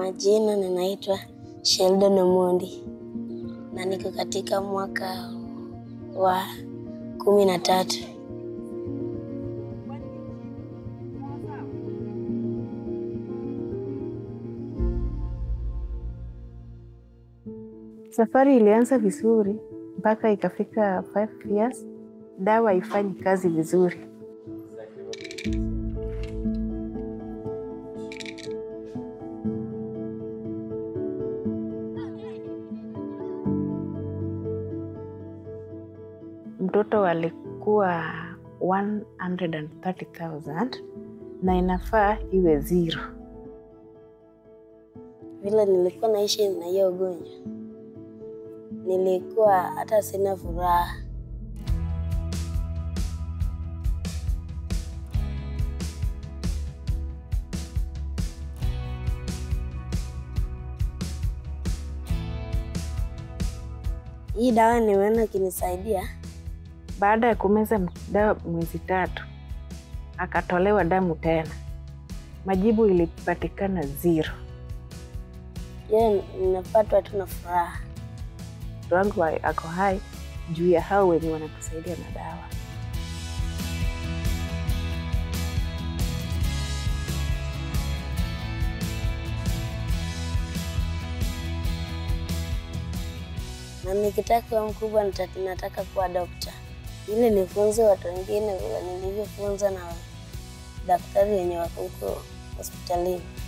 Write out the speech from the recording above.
majina ninaitwa Sheldon Omondi na niko katika mwaka wa kumi na tatu. Safari ilianza vizuri mpaka ikafika 5 years, dawa haifanyi kazi vizuri. Mtoto alikuwa 130,000 na inafaa iwe zero. Vile nilikuwa naishi na hiyo ugonjwa, nilikuwa hata sina furaha. Hii dawa nimeona ikinisaidia. Baada ya kumeza dawa mwezi tatu, akatolewa damu tena, majibu ilipatikana zero. Je, ninapatwa tu na furaha. Mtoto wangu wa- ako hai juu ya hao wenye wanatusaidia na dawa. na nikitaka kuwa mkubwa nita- nataka kuwa dokta, ili nifunze watu wengine vile nilivyofunza na daktari wenye wako huko hospitalini.